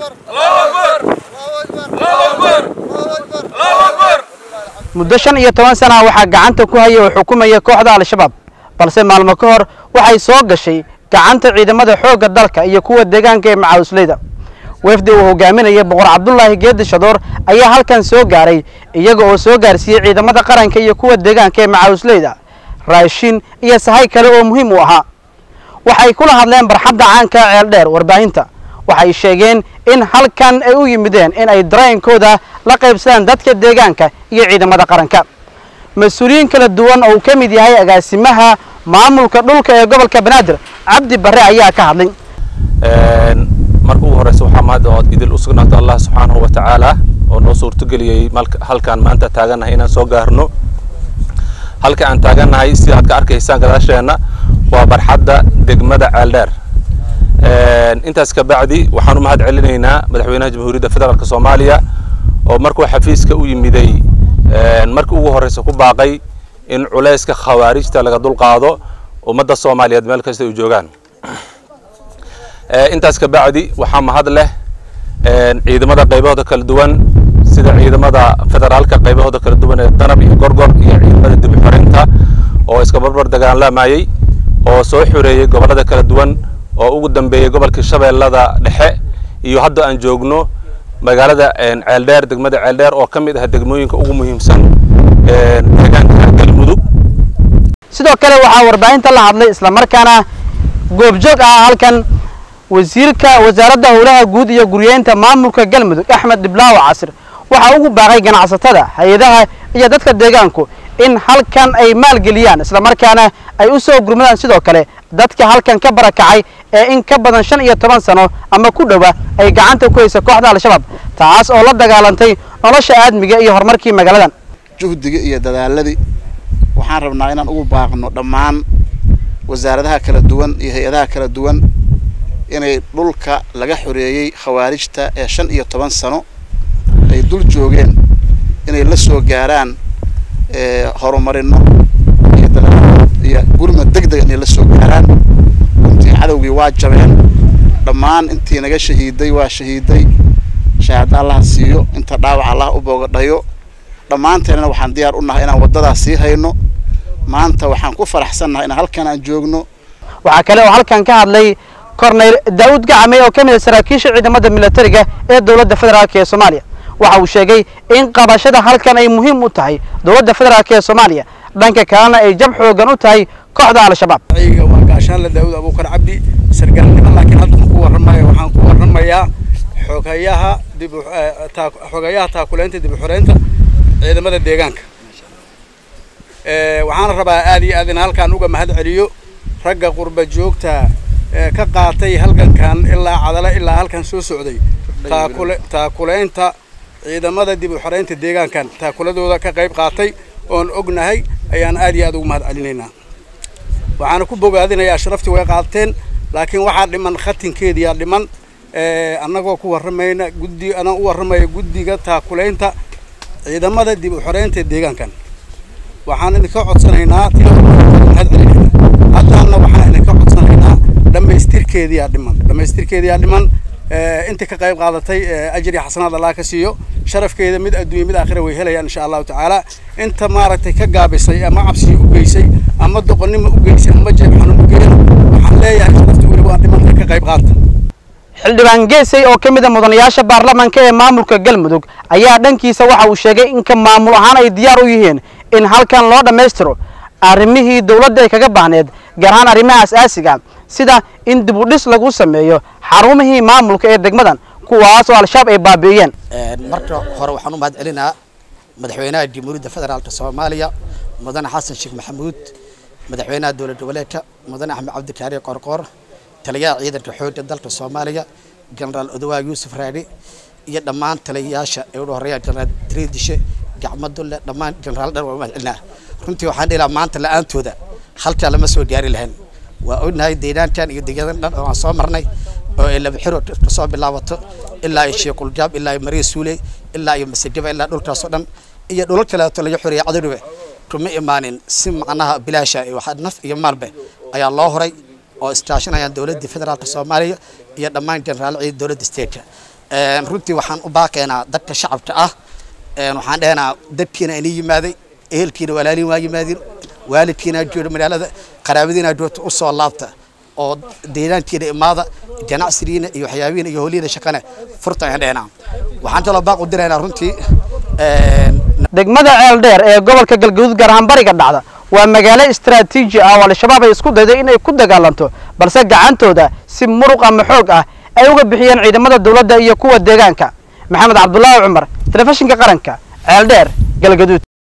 muddo shan iyo toban sana waxaa gacanta ku haya oo xukumaya kooxda al-shabaab balse maalmo ka hor waxay soo gashay gacanta ciidamada xoogga dalka iyo kuwa deegaanka ee macawisleyda wefdi uu hogaaminaya boqor cabdulaahi geedi shadoor ayaa halkan soo gaaray iyaga oo soo gaarsiiyey ciidamada qaranka iyo kuwa deegaanka ee macawisleyda raashin iyo sahay kale oo muhiim u ahaa waxay kula hadleen barxadda caanka ceeldheer warbaahinta waxay sheegeen in halkan ay u yimideen in ay dareenkooda la qaybsadaan dadka deegaanka iyo ciidamada qaranka mas-uuliyiin kala duwan oo uu ka mid yahay agaasimaha maamulka dhulka ee gobolka banaadir cabdi barre ayaa ka hadlay marka ugu horeysa waxaa mahad ood idil u sugnaata allah subxaanahu wa tacaala oo noo suurtogeliyey halkaan maanta taagannahay inaan soo gaarno halka aan taagannahay sida aad ka arkaysaan gadaasheenna waa barxadda degmada ceeldheer intaas ka bacdi waxaan u mahad celinaynaa madaxweynaha jamhuuriyadda federaalk soomaaliya oo markuu xafiiska u yimiday markii ugu horeysa ku baaqay in culayska khawaarijta laga dulqaado ummadda soomaaliyeed meel kasta ay joogaan intaas ka bacdi waxaa mahad leh ciidamada qaybahooda kala duwan sida ciidamada federaalka qaybahooda kala duwan ee danab iyo gorgor iyo ciidamada dibi xorinta oo iska barbar dagaallamayay oo soo xoreeyey gobollada kala duwan oo ugu dambeeyey gobolka shabeellada dhexe iyo hadda aan joogno magaalada ceeldheer degmada ceeldheer oo ka mid ah degmooyinka ugu muhiimsan deegaanka galmudug sidoo kale waxaa warbaahinta la hadlay islamarkaana goobjoog ah halkan wasiirka wasaaradda howlaha guud iyo guryeynta maamulka galmudug axmed dhiblaawo casir waxaa ugu baaqay ganacsatada hay-adaha iyo dadka deegaanku in halkan ay maalgeliyaan islamarkaana ay u soo gurmadaan sidoo kale dadka halkan ka barakacay ee in ka badan shan iyo toban sano ama ku dhowa ay gacanta ku haysa kooxda al-shabaab taas oo la dagaalantay nolosha aadmiga iyo horumarkii magaaladan juhdiga iyo dadaaladii waxaan rabnaa inaan ugu baaqno dhammaan wasaaradaha kala duwan iyo hay-adaha kala duwan inay dhulka laga xoreeyey khawaarijta ee shan iyo toban sano ay dul joogeen inay la soo gaaraan horumarino iyo iyo gurmad deg deg inay la soo gaaraan runtii cadowgii waa jabeen dhammaan intii naga shahiiday waa shahiiday shahaada allaha siiyo inta dhaawac allah u boogadhayo dhammaanteennana waxaan diyaar u nahay inaan waddadaas sii hayno maanta waxaan ku faraxsannahay inaan halkan aan joogno waxaa kale oo halkan ka hadlay korneyl daawud gacame oo ka mid a saraakiisha ciidamada militariga ee dowladda federaalk ee soomaaliya waxa uu sheegay in qabashada halkan ay muhiim u tahay dowladda federaalk ee soomaaliya dhanka kalena ay jab xoogan u tahay kooxda al-shabaab waa gaashaanle daawud abuukar cabdi sargaalnimo laakiin hadda ku warramaya waxaan ku warramayaa xogayaha dib xogayaha taakuleynta dib u xoreynta ciidamada deegaanka waxaana rabaa aad iyo aad in halkaan uga mahad celiyo ragga qurba joogta ka qaatay halgankan ilaa cadale ilaa halkan soo socday taakule taakuleynta ciidamada dib u xoreynta deegaankan taakuladooda ka qayb qaatay oon ognahay ayaan aad iyo aad ugu mahad celinaynaa waxaana ku bogaadinayaa sharaftii way qaateen laakiin waxaa dhiman khatinkeediyaa dhiman annagoo ku warramayna guddi anaan u warramaya guddiga taakuleynta ciidamada dib u xoreynta deegaankan waxaan idinka codsanaynaa mahad celinaynaa haddaana waxaan idinka codsanaynaa dhammaystirkeediyaa dhiman dhammaystirkeediyaa dhiman inta ka qayb qaadatay ajri xasanaad allah ka siiyo sharafkeeda mid adduunya mid aakhira way helayaan insha allahu tacaala inta maaragtay ka gaabisay ama cabsi u geysay ama doqonnimo u geysay ama jeeb xanuun u geeyan waxaan leeyahay sharafta weli waa dhimanta ka qayb qaata xildhibaan geesay oo ka mid a mudanayaasha baarlamaanka ee maamulka galmudug ayaa dhankiisa waxa uu sheegay in ka maamul ahaan ay diyaar u yihiin in halkan loo dhammaystiro arrimihii dowladda ay kaga baahneed gaar ahaan arrimaha as-aasiga sida in dib u dhis lagu sameeyo xarumihii maamulka ee degmadan kuwaas oo al-shabaab ay baabi'iyeen marka hore waxaan u mahad celinaa madaxweynaha jamhuuriyadda federaalka soomaaliya mudane xasan sheekh maxamuud madaxweynaha dowlad goboleedka mudane axmed cabdikaari qorqoor taliyaha ciidanka xoogga dalka soomaaliya jenaraal odawaag yuusuf raadhi iyo dhammaan taliyayaasha ee ugu horreeya jenaraal tiriidishe gacmo dulle dhammaan jenaraal dhan waa u mahad celinaa runtii waxaan dhihi lahaa maanta la-aantooda halkaa lama soo gaari lahayn waa ognahay deegaankan iyo deegaanadan dhan oo aan soo marnay oo ay laba xiro kasoo bilaabato ilaa iyo sheekuljaab ilaa iyo mariya suuley ilaa iyo masajaba ilaa dhulkaasoo dhan iyo dhulal kaleeto laga xoreeyay cadowdhibe kuma imaanin si macnaha bilaasha waxa naf iyo maalbe ayaa loo horay oo iskaashanayaan dowladda federaalka soomaaliya iyo dhammaan jeneraal ciid dowladda stateka runtii waxaan u baaqaynaa dadka shacabka ah waxaan dhehnaa dadkiina inii yimaaday ehelkiina walaaliin waa yimaadeen waalidkiina jooga magaalada qaraabadiina joogta u soo laabta oo deegaankiina imaada ganacsigiina iyo waxyaabihiina iyo holiina shaqane furta ayaan dhehnaa waxaan kaloo baaq u diraynaa runtii degmada ceeldheer ee gobolka galgaduud gaar ahaan bariga dhacda waa magaalo istaraatiiji ah oo al-shabaab ay isku dayday inay ku dagaalanto balse gacantooda si muruq ama xoog ah ay uga bixiyeen ciidamada dowladda iyo kuwa deegaanka maxamed cabdulaahi cumar telefishinka qaranka ceeldheer galgaduud